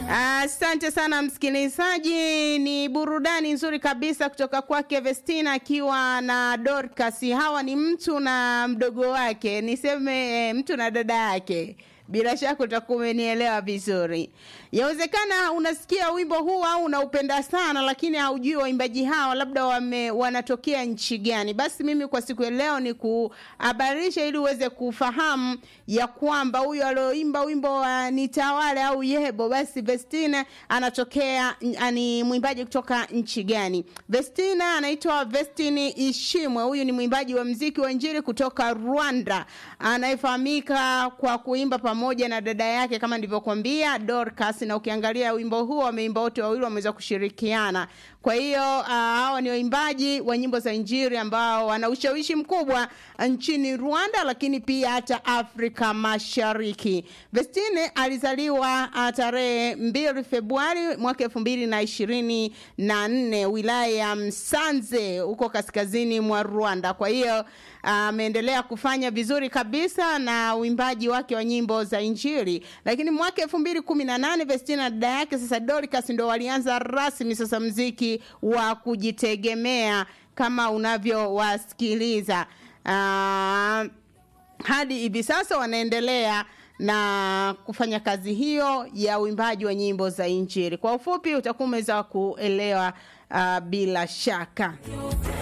Asante sana msikilizaji, ni burudani nzuri kabisa kutoka kwake Vestina akiwa na Dorcas. Hawa ni mtu na mdogo wake, niseme eh, mtu na dada yake. Bila shaka utakuwa umenielewa vizuri. Yawezekana unasikia wimbo huu au unaupenda sana, lakini haujui waimbaji hawa labda wame, wanatokea nchi gani. Basi mimi kwa siku ya leo ni kuhabarisha ili uweze kufahamu ya kwamba huyu alioimba wimbo wa Nitawale au Yebo, basi Vestina anatokea ni mwimbaji kutoka nchi gani? Vestina anaitwa Vestini Ishimwe. Huyu ni mwimbaji wa mziki wa Injili kutoka Rwanda anayefahamika kwa kuimba pamoja na dada yake kama nilivyokuambia Dorcas, na ukiangalia wimbo huo wameimba wote wawili wameweza kushirikiana. Kwa hiyo uh, hawa ni waimbaji wa nyimbo za Injili ambao wana ushawishi mkubwa nchini Rwanda, lakini pia hata Afrika Mashariki. Vestine alizaliwa uh, tarehe mbili Februari mwaka elfu mbili na ishirini na nne wilaya ya Msanze huko kaskazini mwa Rwanda. Kwa hiyo ameendelea uh, kufanya vizuri kabisa na uimbaji wake wa nyimbo za Injili, lakini mwaka elfu mbili kumi na nane Vestina na dada yake sasa Dorcas ndo walianza rasmi sasa mziki wa kujitegemea kama unavyowasikiliza uh, hadi hivi sasa wanaendelea na kufanya kazi hiyo ya uimbaji wa nyimbo za Injili. Kwa ufupi, utakuwa umeweza kuelewa uh, bila shaka.